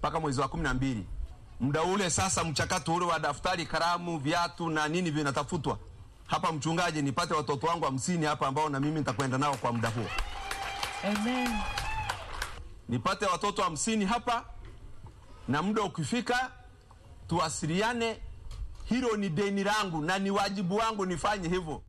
mpaka mwezi wa kumi na mbili muda ule sasa mchakato ule wa daftari kalamu viatu na nini vinatafutwa hapa mchungaji nipate watoto wangu hamsini hapa ambao na mimi nitakwenda nao kwa muda huo Amen. nipate watoto hamsini hapa na muda ukifika tuwasiliane hilo ni deni langu na ni wajibu wangu nifanye hivyo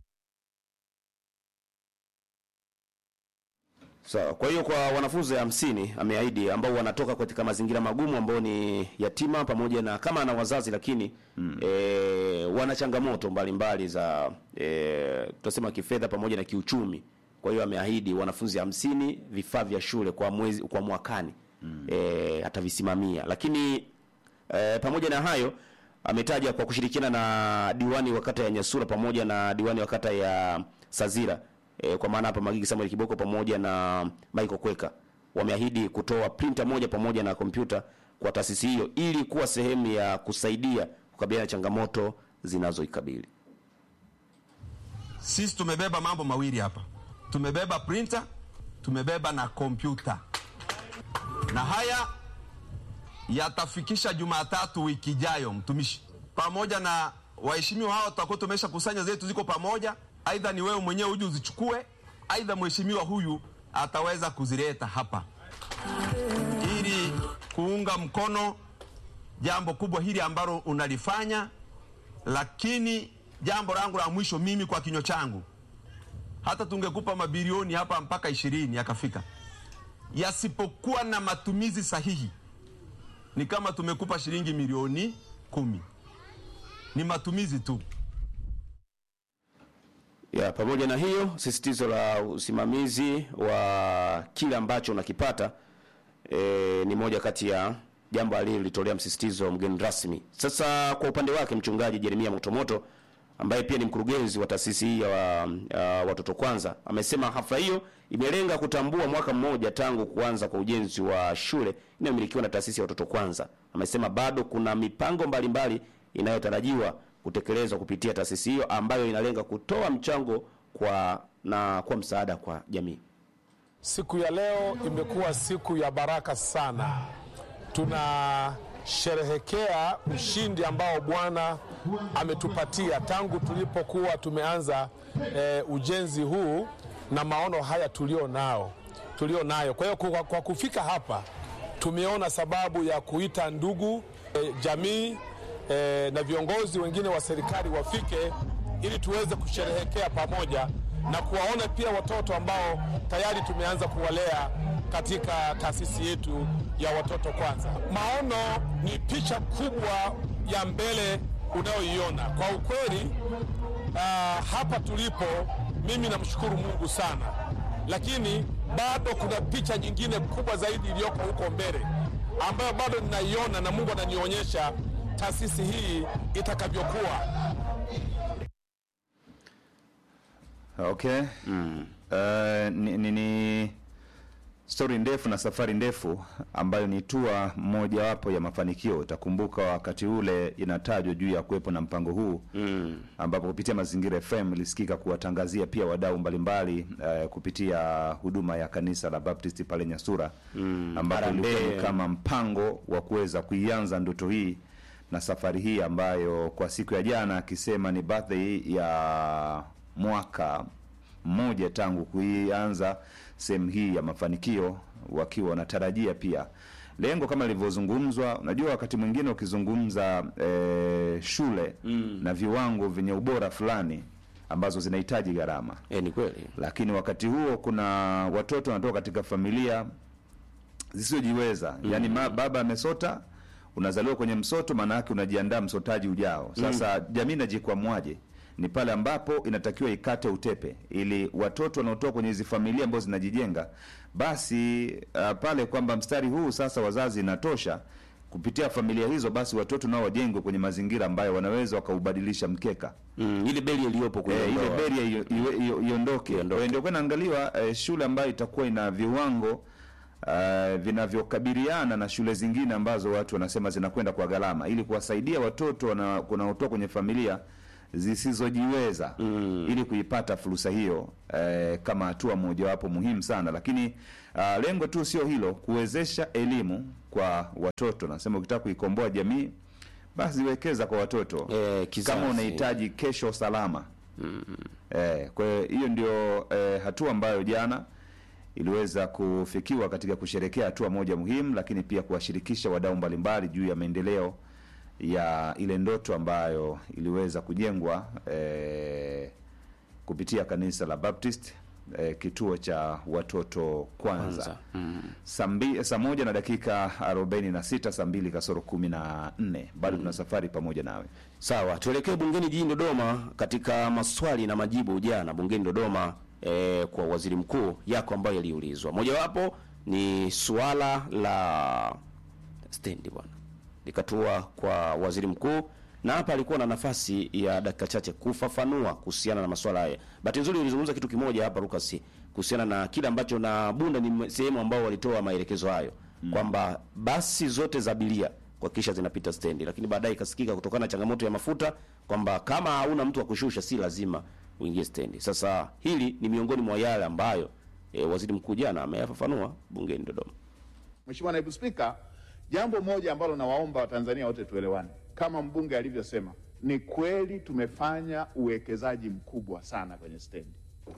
Sawa. Kwa hiyo kwa wanafunzi hamsini ameahidi ambao wanatoka katika mazingira magumu ambao ni yatima pamoja na kama ana wazazi lakini mm. e, wana changamoto mbalimbali za e, tutasema kifedha pamoja na kiuchumi. Kwa hiyo ameahidi wanafunzi hamsini vifaa vya shule kwa mwezi kwa mwakani mm. e, atavisimamia. Lakini e, pamoja na hayo ametaja kwa kushirikiana na diwani wa kata ya Nyasura pamoja na diwani wa kata ya Sazira e, kwa maana hapa Magigi Samuel Kiboko pamoja na Michael Kweka wameahidi kutoa printer moja pamoja na kompyuta kwa taasisi hiyo ili kuwa sehemu ya kusaidia kukabiliana na changamoto zinazoikabili. sisi tumebeba mambo mawili hapa tumebeba printer tumebeba na kompyuta na haya yatafikisha jumatatu wiki ijayo mtumishi pamoja na waheshimiwa hao tutakuwa tumesha kusanya zetu ziko pamoja aidha ni wewe mwenyewe uje uzichukue aidha mheshimiwa huyu ataweza kuzileta hapa ili kuunga mkono jambo kubwa hili ambalo unalifanya lakini jambo langu la mwisho mimi kwa kinywa changu hata tungekupa mabilioni hapa mpaka ishirini yakafika yasipokuwa na matumizi sahihi ni kama tumekupa shilingi milioni kumi ni matumizi tu Ya, pamoja na hiyo sisitizo la usimamizi wa kile ambacho unakipata e, ni moja kati ya jambo alilolitolea msisitizo mgeni rasmi. Sasa kwa upande wake mchungaji Jeremia Motomoto ambaye pia ni mkurugenzi wa taasisi hii ya, ya watoto kwanza amesema hafla hiyo imelenga kutambua mwaka mmoja tangu kuanza kwa ujenzi wa shule inayomilikiwa na taasisi ya watoto kwanza. Amesema bado kuna mipango mbalimbali inayotarajiwa kutekelezwa kupitia taasisi hiyo ambayo inalenga kutoa mchango kwa na kwa msaada kwa jamii. Siku ya leo imekuwa siku ya baraka sana. Tunasherehekea ushindi ambao Bwana ametupatia tangu tulipokuwa tumeanza e, ujenzi huu na maono haya tulio nao tulio nayo. Kwa hiyo kwa, kwa kufika hapa tumeona sababu ya kuita ndugu e, jamii e, na viongozi wengine wa serikali wafike ili tuweze kusherehekea pamoja na kuwaona pia watoto ambao tayari tumeanza kuwalea katika taasisi yetu ya watoto kwanza. Maono ni picha kubwa ya mbele unayoiona. Kwa ukweli, uh, hapa tulipo, mimi namshukuru Mungu sana, lakini bado kuna picha nyingine kubwa zaidi iliyoko huko mbele ambayo bado ninaiona na Mungu ananionyesha taasisi hii itakavyokuwa. Okay. Uh, ni, ni, ni stori ndefu na safari ndefu ambayo ni tua mojawapo ya mafanikio. Utakumbuka wakati ule inatajwa juu ya kuwepo na mpango huu mm. ambapo kupitia Mazingira FM ilisikika kuwatangazia pia wadau mbalimbali uh, kupitia huduma ya kanisa la Baptist pale Nyasura mm. ambapo ilikuwa ni Harambee. kama mpango wa kuweza kuianza ndoto hii na safari hii ambayo kwa siku ya jana akisema ni birthday ya mwaka mmoja tangu kuianza sehemu hii ya mafanikio, wakiwa wanatarajia pia lengo kama lilivyozungumzwa. Unajua, wakati mwingine ukizungumza eh, shule mm. na viwango vyenye ubora fulani ambazo zinahitaji gharama E, ni kweli lakini wakati huo kuna watoto wanatoka katika familia zisizojiweza mm. yaani ma, baba amesota unazaliwa kwenye msoto maana yake unajiandaa msotaji ujao sasa mm. jamii inajikwamwaje ni pale ambapo inatakiwa ikate utepe ili watoto wanaotoka kwenye hizi familia ambazo zinajijenga basi uh, pale kwamba mstari huu sasa wazazi inatosha kupitia familia hizo basi watoto nao wajengwe kwenye mazingira ambayo wanaweza wakaubadilisha mkeka mm, ile beli iliyopo kwenye Eh, ile ndoa. beria iyo- iwe- iyo- iondoke. Kwa hiyo ndio kwa inaangaliwa eh, shule ambayo itakuwa ina viwango uh, vinavyokabiliana na shule zingine ambazo watu wanasema zinakwenda kwa gharama, ili kuwasaidia watoto wana- wanaotoka kwenye familia zisizojiweza ili kuipata fursa hiyo eh, kama hatua mojawapo muhimu sana, lakini ah, lengo tu sio hilo, kuwezesha elimu kwa watoto. Nasema ukitaka kuikomboa jamii, basi wekeza kwa watoto Eh, kizazi. kama unahitaji kesho salama. Eh, kwa hiyo hiyo ndio eh, hatua ambayo jana iliweza kufikiwa katika kusherekea hatua moja muhimu, lakini pia kuwashirikisha wadau mbalimbali juu ya maendeleo ya ile ndoto ambayo iliweza kujengwa eh, kupitia kanisa la Baptist eh, kituo cha watoto kwanza, Kwanza. Mm. saa mbi- saa moja na dakika 46 saa mbili kasoro kumi na nne bado tuna safari pamoja nawe. Sawa, tuelekee bungeni jijini Dodoma katika maswali na majibu jana bungeni Dodoma eh, kwa waziri mkuu yako ambayo yaliulizwa. Mojawapo ni suala la stendi bwana, likatua kwa waziri mkuu, na hapa alikuwa na nafasi ya dakika chache kufafanua kuhusiana na masuala haya. Bahati nzuri ulizungumza kitu kimoja hapa Lucas, kuhusiana na kile ambacho na Bunda ni sehemu ambao walitoa maelekezo hayo kwamba basi zote za abiria kuhakikisha zinapita stendi, lakini baadaye ikasikika kutokana na changamoto ya mafuta kwamba kama hauna mtu wa kushusha si lazima uingie stendi. Sasa hili ni miongoni mwa yale ambayo e, waziri mkuu jana ameyafafanua bungeni Dodoma. Mheshimiwa Naibu Spika, jambo moja ambalo nawaomba Watanzania wote tuelewane, kama mbunge alivyosema, ni kweli tumefanya uwekezaji mkubwa sana kwenye stendi.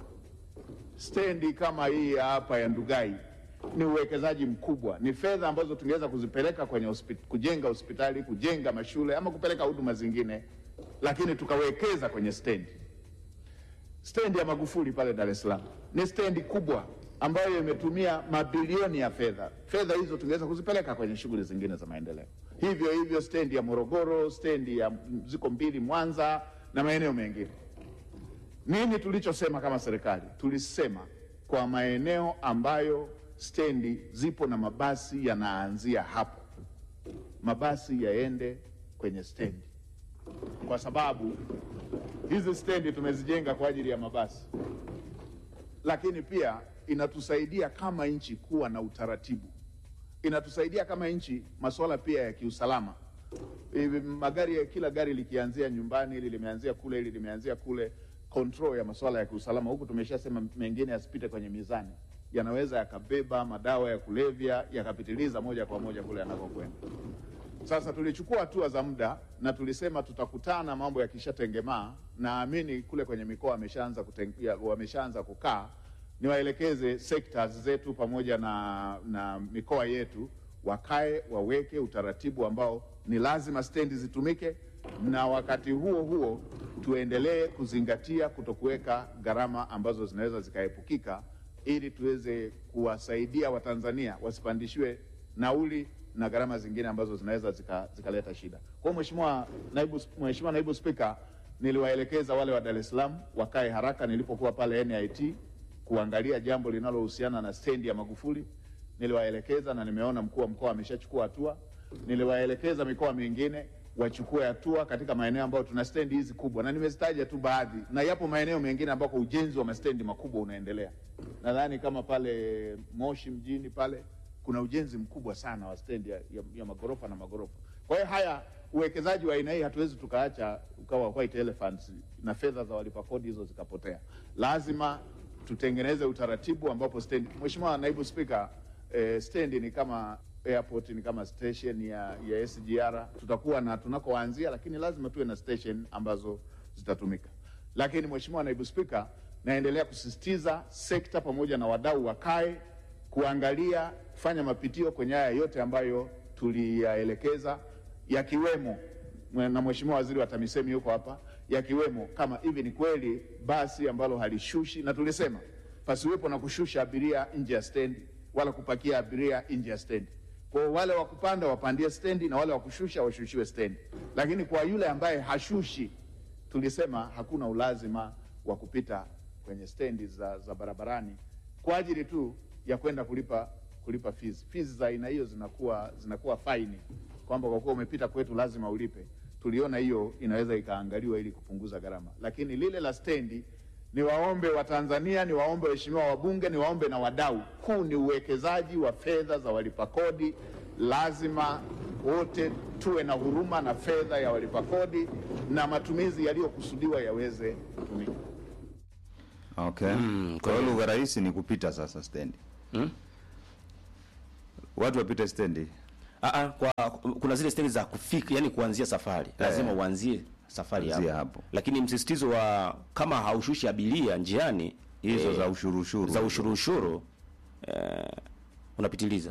Stendi kama hii ya hapa ya Ndugai ni uwekezaji mkubwa, ni fedha ambazo tungeweza kuzipeleka kwenye hospit kujenga hospitali, kujenga mashule ama kupeleka huduma zingine, lakini tukawekeza kwenye stendi. Stendi ya Magufuli pale Dar es Salaam ni stendi kubwa ambayo imetumia mabilioni ya fedha. Fedha hizo tungeweza kuzipeleka kwenye shughuli zingine za maendeleo. Hivyo hivyo stendi ya Morogoro, stendi ya ziko mbili Mwanza na maeneo mengine. Nini tulichosema kama serikali? Tulisema kwa maeneo ambayo stendi zipo na mabasi yanaanzia hapo, mabasi yaende kwenye stendi, kwa sababu hizi stendi tumezijenga kwa ajili ya mabasi, lakini pia inatusaidia kama nchi kuwa na utaratibu, inatusaidia kama nchi masuala pia ya kiusalama. Hivi magari ya kila gari likianzia nyumbani, hili limeanzia kule, hili limeanzia kule, control ya masuala ya kiusalama huku tumeshasema mengine yasipite kwenye mizani, yanaweza yakabeba madawa ya kulevya yakapitiliza moja kwa moja kule yanakokwenda. Sasa tulichukua hatua za muda na tulisema tutakutana mambo yakishatengemaa. Naamini kule kwenye mikoa wameshaanza kuten- ya- wameshaanza kukaa, niwaelekeze sectors zetu pamoja na, na mikoa yetu wakae waweke utaratibu ambao ni lazima stendi zitumike, na wakati huo huo tuendelee kuzingatia kutokuweka gharama ambazo zinaweza zikaepukika, ili tuweze kuwasaidia Watanzania wasipandishiwe nauli na gharama zingine ambazo zinaweza zika- zikaleta shida. Kwa hiyo Mheshimiwa naibu, Mheshimiwa naibu Spika, niliwaelekeza wale wa Dar es Salaam wakae haraka nilipokuwa pale NIT kuangalia jambo linalohusiana na stendi ya Magufuli. Niliwaelekeza na nimeona mkuu wa mkoa ameshachukua hatua. Niliwaelekeza mikoa mingine wachukue hatua katika maeneo ambayo tuna stendi hizi kubwa, na nimezitaja tu baadhi, na yapo maeneo mengine ambako ujenzi wa mastendi makubwa unaendelea. Nadhani kama pale Moshi mjini pale kuna ujenzi mkubwa sana wa stendi ya, ya, ya magorofa na magorofa. Kwa hiyo haya uwekezaji wa aina hii hatuwezi tukaacha ukawa white elephants na fedha za walipa kodi hizo zikapotea. Lazima tutengeneze utaratibu ambapo stendi. Mheshimiwa Naibu Spika, eh, stendi ni kama airport, ni kama station ya, ya SGR. Tutakuwa na tunakoanzia, lakini lazima tuwe na station ambazo zitatumika. Lakini Mheshimiwa Naibu Spika, naendelea kusisitiza sekta pamoja na wadau wakae kuangalia kufanya mapitio kwenye haya yote ambayo tuliyaelekeza, yakiwemo na Mheshimiwa Waziri wa TAMISEMI yuko hapa, yakiwemo kama hivi ni kweli basi ambalo halishushi, na tulisema pasiwepo na kushusha abiria nje ya stendi wala kupakia abiria nje ya stendi. Kwa hiyo wale wa kupanda wapandie stendi na wale wa kushusha washushiwe stendi, lakini kwa yule ambaye hashushi tulisema hakuna ulazima wa kupita kwenye stendi za, za barabarani kwa ajili tu ya kwenda kulipa kulipa fees. Fees za aina hiyo zinakuwa zinakuwa faini kwamba kwa kuwa umepita kwetu lazima ulipe. Tuliona hiyo inaweza ikaangaliwa ili kupunguza gharama, lakini lile la stendi ni waombe Watanzania, ni waombe waheshimiwa wabunge, ni waombe na wadau, huu ni uwekezaji wa fedha za walipa kodi, lazima wote tu tuwe na huruma na fedha ya walipa kodi na matumizi yaliyokusudiwa yaweze kutumika. Okay. Kwa hiyo lugha rahisi ni kupita sasa stendi. Watu wapite stendi. Ah, ah, kwa kuna zile stendi za kufika, yani kuanzia safari lazima uanzie safari Anzia hapo. hapo. Lakini msisitizo wa kama haushushi abiria njiani Hizo eh, za ushuru ushuru. za ushuru ushuru eh, unapitiliza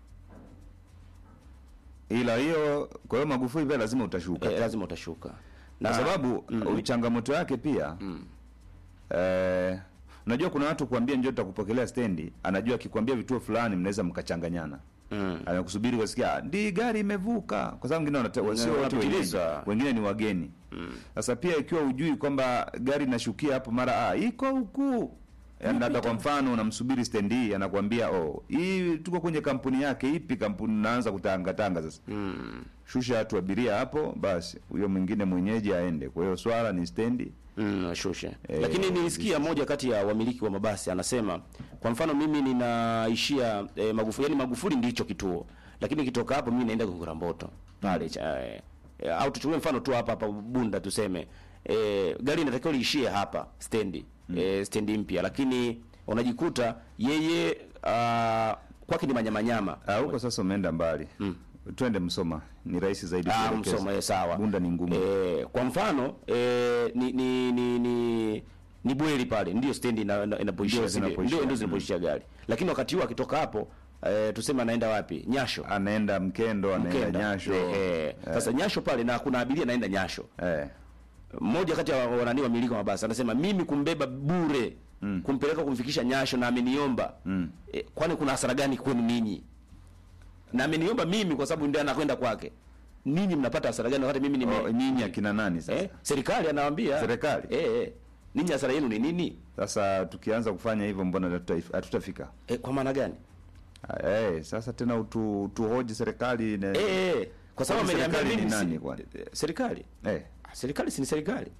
Ila hiyo kwa hiyo Magufuli pia lazima utashuka. eh, lazima utashuka Kwa sababu mm. changamoto yake pia eh, unajua kuna watu kuambia njoo tutakupokelea stendi, anajua akikwambia vituo fulani mnaweza mkachanganyana. Mm. Anakusubiri kusikia ndi gari imevuka, kwa sababu wengine wanata- sio watu wenyeji, wanapitiliza. wengine ni wageni. Sasa pia ikiwa ujui kwamba gari inashukia hapo mara ah, iko huku Yaani labda kwa mfano unamsubiri stendi hii anakuambia oh, hii tuko kwenye kampuni yake ipi kampuni naanza kutangatanga sasa. Shusha watu abiria hapo basi huyo mwingine mwenyeji aende. Kwa hiyo swala ni stendi. Mm, shushe. Eh, Lakini nilisikia moja kati ya wamiliki wa mabasi anasema, kwa mfano mimi ninaishia eh, Magufuli, yani Magufuli ndicho kituo, lakini kitoka hapo mimi naenda Gongola Mboto pale cha eh, eh, au tuchukue mfano tu hapa hapa Bunda tuseme eh, gari inatakiwa liishie hapa stendi eh, stendi mpya, lakini unajikuta yeye ah, kwake ni manyamanyama Ah, huko sasa umeenda mbali. Twende Msoma. Ni rahisi zaidi Ah, kuelekeza. Msoma eh, sawa. Bunda ni ngumu. Eh, kwa mfano eh, ni ni ni ni ni Bweli pale ndio stendi ina- ina- inapoishia Ndio zile- zinapoishia. ndio ndio zinapoishia gari. Lakini wakati huo akitoka hapo eh, tuseme anaenda wapi? Nyasho. Anaenda Mkendo, anaenda Mkenda. Nyasho. Eh, eh. Sasa Nyasho pale na kuna abiria anaenda Nyasho. Eh. Mmoja kati ya wanani wamiliki wa mabasi anasema mimi kumbeba bure kumpeleka kumfikisha Nyasho na ameniomba. Eh, kwani kuna hasara gani kwenu ninyi? Na ameniomba mimi kwa sababu ndio anakwenda kwake. Ninyi mnapata hasara gani wakati mimi nime Oh, nyinyi akina nani sasa? Eh, serikali anawaambia. Serikali? Eh, eh. Ninyi hasara yenu ni nini? Sasa tukianza kufanya hivyo mbona hatuta- hatutafika? Eh, kwa maana gani? Ah, Eh, sasa tena utu, tuhoji serikali na Eh, eh. Kwa sababu Kwani ameniambia serikali mimi ni si- nani kwani? eh, serikali. eh. Ah, Serikali si ni serikali.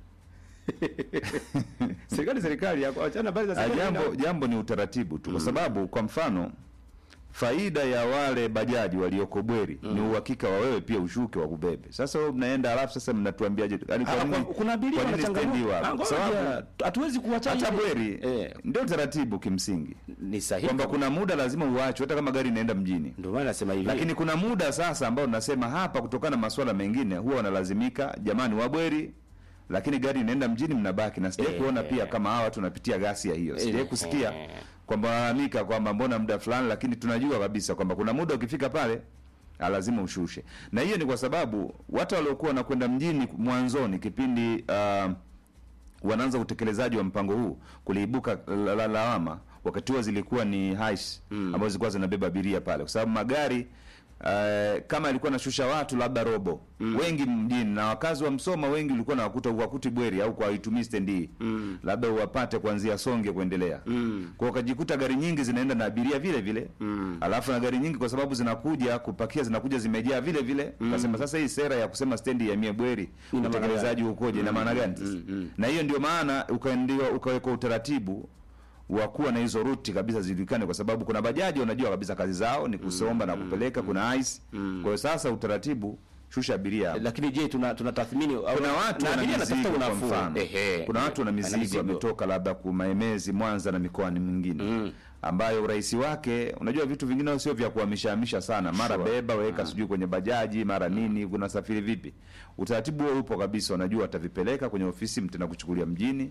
serikali serikali yako achana habari za Ah, serikali. jambo jambo ni utaratibu tu kwa sababu kwa mfano faida ya wale bajaji walioko Bweri ni uhakika wa wewe pia ushuke wakubebe. Sasa wewe mnaenda alafu sasa mnatuambiaje? Yaani Ah, kwa nini kwa- kuna abiria kwa nini stendi wanachangamoto. wapo? Ah, Kwa ngoja, sababu hatuwezi kuacha hata ile- Bweri Eh, ndio taratibu kimsingi ni sahihi. kwamba kuna muda lazima uachwe hata kama gari inaenda mjini. ndio maana nasema hivi. Lakini kuna muda sasa ambao tunasema hapa, kutokana na masuala mengine, huwa wanalazimika jamani, wabweri, lakini gari inaenda mjini, mnabaki na sijai Eh, kuona eh. pia kama hawa watu wanapitia ghasia hiyo. Sijai Eh, kusikia eh. kwamba wanalalamika kwamba mbona muda fulani, lakini tunajua kabisa kwamba kuna muda ukifika pale ah, lazima ushushe, na hiyo ni kwa sababu watu waliokuwa wanakwenda mjini mwanzoni kipindi ah, wanaanza utekelezaji wa mpango huu kuliibuka la- la- lawama wakati huo zilikuwa ni hais ambazo zilikuwa zinabeba abiria pale kwa sababu magari Uh, kama ilikuwa nashusha watu labda robo wengi mjini na wakazi wa Msoma wengi ulikuwa na wakuta uwakuti Bweri au kwa waitumii stendi hii labda uwapate kuanzia Songe kuendelea kwa hiyo ukajikuta gari nyingi zinaenda na abiria vile vile alafu na gari nyingi kwa sababu zinakuja kupakia zinakuja zimejaa vile vile ukasema sasa hii sera ya kusema stendi ya mie Bweri maana utekelezaji ukoje na maana gani sasa na hiyo ndio maana ukaendiwa ukawekwa utaratibu wa kuwa na hizo ruti kabisa zijulikane, kwa sababu kuna bajaji wanajua kabisa kazi zao ni kusomba na kupeleka, kuna ice. Kwa hiyo sasa utaratibu, shusha abiria hapo. lakini je, tuna tunatathmini au- Kuna watu na wana abiria mizigo anatafuta kwa unafuu. mfano, Ehe. kuna watu wana Ana mizigo wametoka labda kumaemezi Mwanza na mikoani mingine ambayo urahisi wake, unajua vitu vingine sio vya kuhamishahamisha sana, mara beba weka sijui kwenye bajaji mara nini, kuna safiri vipi. Utaratibu huo upo kabisa, wanajua watavipeleka kwenye ofisi, mtenda kuchukulia mjini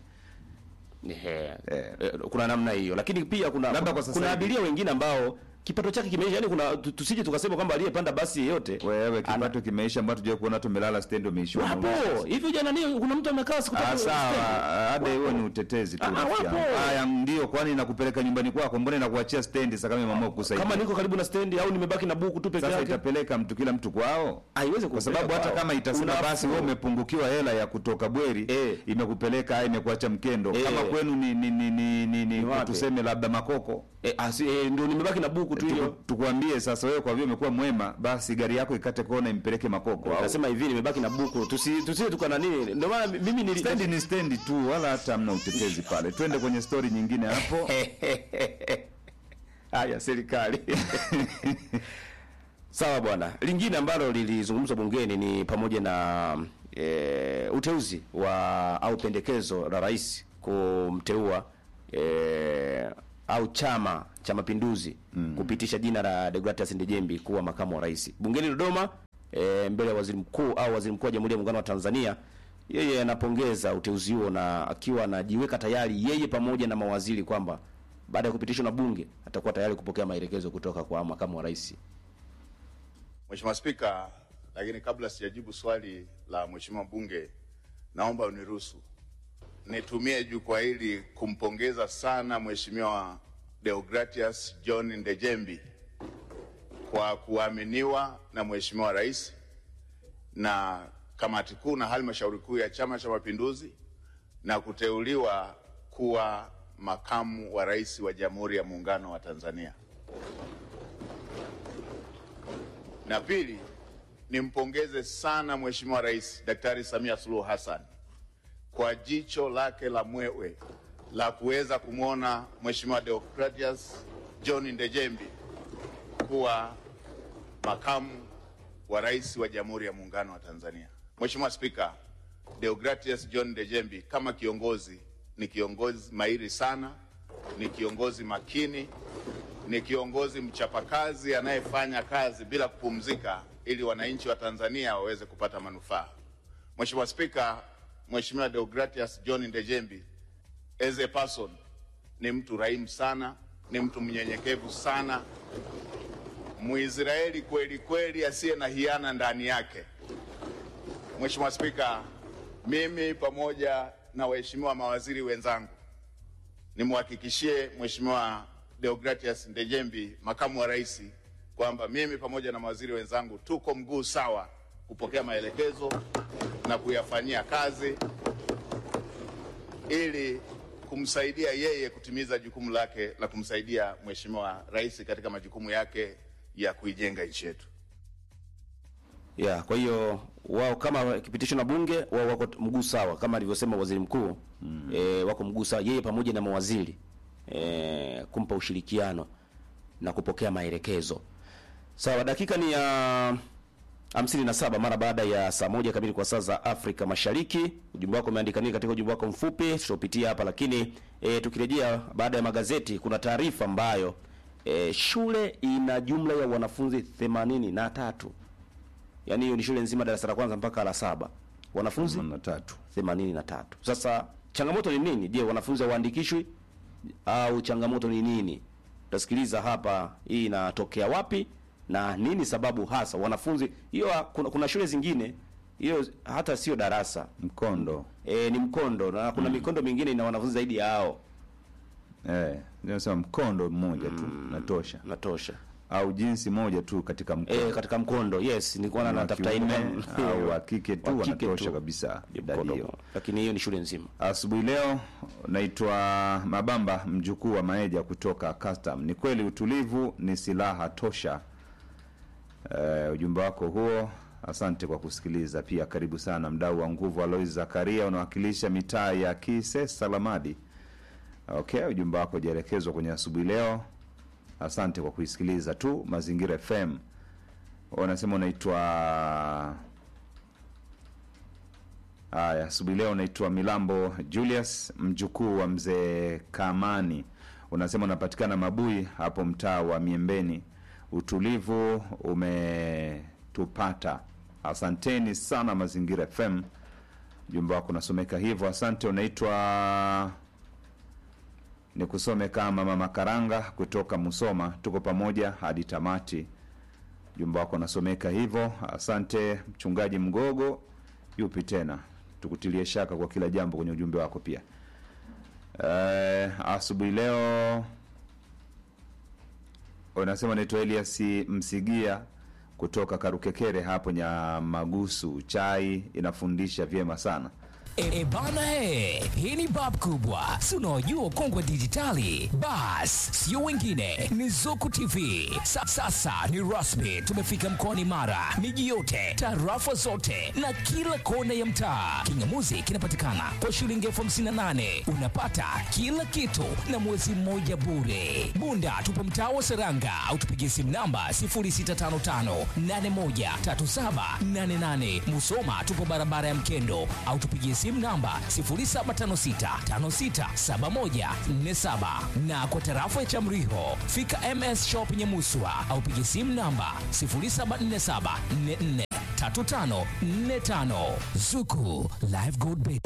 Ehe. Eh, kuna namna hiyo, lakini pia kuna Labda kwa sasa kuna hivi. abiria wengine ambao kipato chake kimeisha, yani kuna tu- tusije tukasema kwamba aliyepanda basi yeyote wewe kipato kimeisha, mbona tujue kuona tumelala stendi umeishiwa wapo nauli. hivi. Jana nini, kuna mtu amekaa siku Ah, tatu sawa, stendi. hada hiyo ni utetezi tu. Ah, rafiki wapo. yangu. Haya, ndio, kwani nakupeleka nyumbani kwako, mbona inakuachia stendi sasa kama mama kusaidia? kama niko karibu na stendi au nimebaki na buku tu peke Sasa yake, itapeleka mtu kila mtu kwao, haiwezi kwa sababu hata kama itasema basi wewe umepungukiwa hela ya kutoka Bweri Eh. imekupeleka imekuacha Mkendo, Eh. kama kwenu ni ni ni ni, ni, ni wapi? tuseme labda Makoko eh, asi, eh, ndio nimebaki na buku tu Tuku- hiyo. tukuambie sasa, wewe kwa vile umekuwa mwema, basi gari yako ikate kona impeleke Makoko au Nasema hivi nimebaki na buku, tusi tusije tukana nini. Ndio maana mimi nili stendi ni stendi tu, wala hata hamna utetezi pale. Twende kwenye stori nyingine hapo. haya serikali Sawa bwana. Lingine ambalo lilizungumzwa bungeni ni pamoja na e, uteuzi wa au pendekezo la rais kumteua e, au chama cha mapinduzi kupitisha jina la Deogratias Ndejembi kuwa makamu wa rais. Bungeni Dodoma e, mbele ya waziri mkuu au waziri mkuu wa Jamhuri ya Muungano wa Tanzania, yeye anapongeza uteuzi huo na akiwa anajiweka tayari yeye pamoja na mawaziri kwamba baada ya kupitishwa na bunge atakuwa tayari kupokea maelekezo kutoka kwa makamu wa rais. Mheshimiwa Spika, lakini kabla sijajibu swali la Mheshimiwa mbunge, naomba uniruhusu nitumie jukwaa hili kumpongeza sana Mheshimiwa Deogratias John Ndejembi kwa kuaminiwa na Mheshimiwa Rais na kamati kuu na halmashauri kuu ya Chama cha Mapinduzi na kuteuliwa kuwa makamu wa rais wa Jamhuri ya Muungano wa Tanzania. Na pili, nimpongeze sana Mheshimiwa Rais Daktari Samia Suluhu Hassan kwa jicho lake la mwewe la kuweza kumwona Mheshimiwa Deogratias John Ndejembi kuwa makamu wa rais wa Jamhuri ya Muungano wa Tanzania. Mheshimiwa Spika, Deogratias John Ndejembi kama kiongozi ni kiongozi mahiri sana, ni kiongozi makini, ni kiongozi mchapakazi anayefanya kazi bila kupumzika ili wananchi wa Tanzania waweze kupata manufaa. Mheshimiwa Spika, Mheshimiwa Deogratias John Ndejembi as a person ni mtu rahimu sana, ni mtu mnyenyekevu sana, Mwisraeli kweli kweli asiye na hiana ndani yake. Mheshimiwa Spika, mimi pamoja na waheshimiwa mawaziri wenzangu nimwhakikishie Mheshimiwa Deogratias Ndejembi, makamu wa rais, kwamba mimi pamoja na mawaziri wenzangu tuko mguu sawa kupokea maelekezo na kuyafanyia kazi ili kumsaidia yeye kutimiza jukumu lake la kumsaidia Mheshimiwa Rais katika majukumu yake ya kuijenga nchi yetu. ya kwa hiyo wao kama kipitishwa na bunge wao wako mguu sawa kama alivyosema waziri mkuu mm. e, wako mguu sawa yeye pamoja na mawaziri e, kumpa ushirikiano na kupokea maelekezo sawa dakika ni ya hamsini na saba mara baada ya saa moja kamili kwa saa za Afrika Mashariki. Ujumbe wako umeandika nini katika ujumbe wako mfupi, tutapitia hapa lakini e, tukirejea baada ya magazeti, kuna taarifa ambayo e, shule ina jumla ya wanafunzi themanini na tatu yaani hiyo ni shule nzima darasa la kwanza mpaka la saba wanafunzi na tatu themanini na tatu. Sasa changamoto ni nini? Je, wanafunzi hawaandikishwi au changamoto ni nini? Utasikiliza hapa, hii inatokea wapi na nini sababu hasa wanafunzi hiyo. Kuna, kuna shule zingine hiyo hata sio darasa mkondo e, ni mkondo na kuna mikondo mingine ina wanafunzi zaidi ya hao, eh, nasema mkondo mmoja tu natosha, natosha au jinsi moja tu katika mkondo e, katika mkondo. Yes, nilikuwa na Wa natafuta hii kiume neno. au wa kike tu Wa kike wanatosha tu. kabisa Ni idadi mkondo, hiyo. lakini hiyo ni shule nzima. Asubuhi leo naitwa Mabamba, mjukuu wa Maeja kutoka Custom. Ni kweli utulivu ni silaha tosha. Eh, ujumbe wako huo, asante kwa kusikiliza. Pia karibu sana mdau wa nguvu Alois Zakaria, unawakilisha mitaa ya Kise Salamadi. Okay, ujumbe wako ujaelekezwa kwenye asubuhi leo. Asante kwa kuisikiliza tu Mazingira FM. Wanasema unaitwa Haya, asubuhi leo unaitwa Milambo Julius, mjukuu wa mzee Kamani. Unasema unapatikana Mabui hapo mtaa wa Miembeni. Utulivu umetupata. Asanteni sana Mazingira FM. Ujumbe wako unasomeka hivyo, asante. Unaitwa ni kusome kama Mama Karanga kutoka Musoma. Tuko pamoja hadi tamati. Ujumbe wako unasomeka hivyo, asante. Mchungaji Mgogo yupi tena, tukutilie shaka kwa kila jambo kwenye ujumbe wako pia. Eh, asubuhi leo unasema naitwa Elias Msigia kutoka Karukekere hapo Nyamagusu. Chai inafundisha vyema sana. E, e bana he, hii ni bab kubwa, si unaojua ukongwe dijitali. Bas, sio wengine, ni Zuku TV. Sa, sasa ni rasmi, tumefika mkoani Mara, miji yote, tarafa zote na kila kona ya mtaa. Kingamuzi kinapatikana kwa shilingi elfu hamsini na nane unapata kila kitu na mwezi mmoja bure. Bunda tupo mtaa wa Seranga au tupigie simu namba 0655813788. Musoma tupo barabara ya Mkendo au tupigie simu namba 0756567147 na kwa tarafa ya Chamriho fika MS Shop Nyamuswa au pigie simu namba 0747443545 Zuku Live Gold Bet.